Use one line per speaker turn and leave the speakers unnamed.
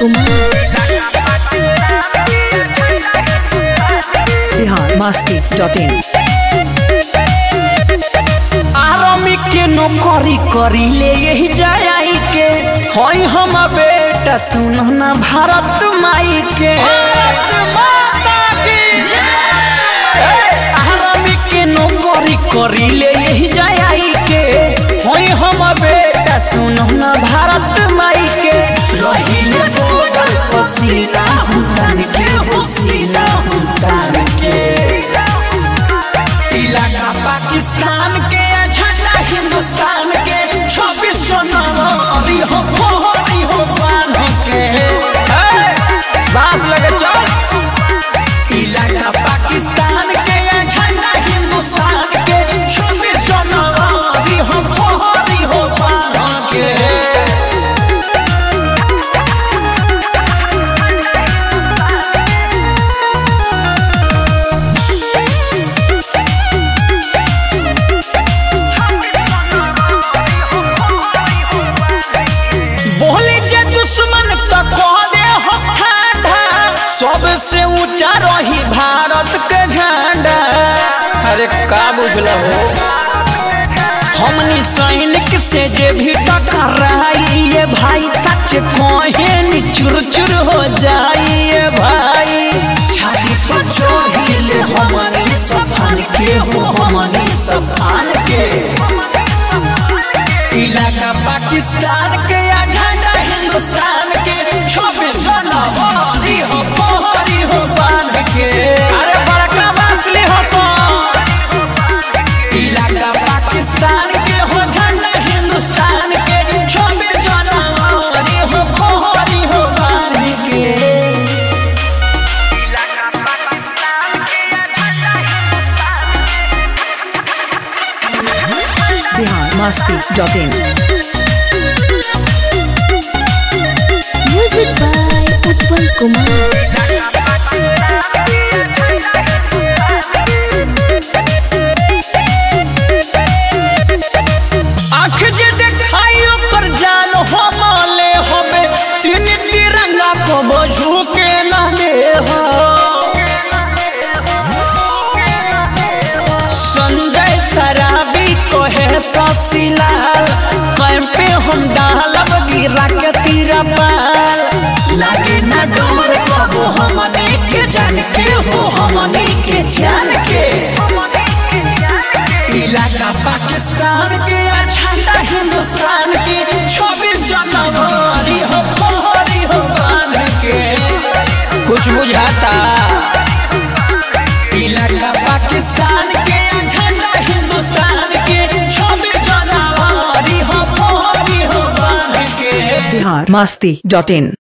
Kumar
Bihar Masti dot in
आरामी के नौकरी करी ले यही जाई के हई हम बेटा सुन ना भारत माई के आरामी के नौकरी करी ले यही जाई के हई हम बेटा सुन ना भारत माई के रहिले बोल पसीना हुतान के पसीना हुतान के इलाका पाकिस्तान के झंडा हिंदुस्तान के छब्बीस सौ नवारी हो पोहरी हो बांध के ए, बांस लगे चल इलाका पाकिस्तान के झंडा हिंदुस्तान के छब्बीस सौ नवारी हो पोहरी हो बांध के बोले जे दुश्मन तो कह दे हो ठाडा सबसे ऊंचा रही भारत के झंडा अरे का बुझल हो हमनी सैनिक से जे भी टकराई ये भाई सच कहे चुर चुर हो जाइए भाई छाती पर चढ़िले हमनी सफान के हो हमनी सफान के इलाका पाकिस्तान के या झंडा हिंदुस्तान के छब्बीस जनवरी हो पोहरी हो बांध के अरे बड़का बासली हो तो इलाका पाकिस्तान के हो झंडा हिंदुस्तान के छब्बीस जनवरी हो पोहरी हो बांध के
Bihar Masti dot in
music by Utpal Kumar
आँख जे देखाई ओकर जान हमले हमे तीन तिरंगा को बझू के नामे हो संजय सराबी कहे शशिलाल कैम पे हम डालब गिरा के तीरा पाल लागे ना डोर कबो हमने के जान के हो हमने के जान के इलाका पाकिस्तान के झंडा हिंदुस्तान के छब्बीस जनवरी हो पोहरी हो बांध के कुछ बुझाता इलाका पाकिस्तान के झंडा हिंदुस्तान के छब्बीस जनवरी हो पोहरी हो बांध के
बिहार मस्ती डॉट इन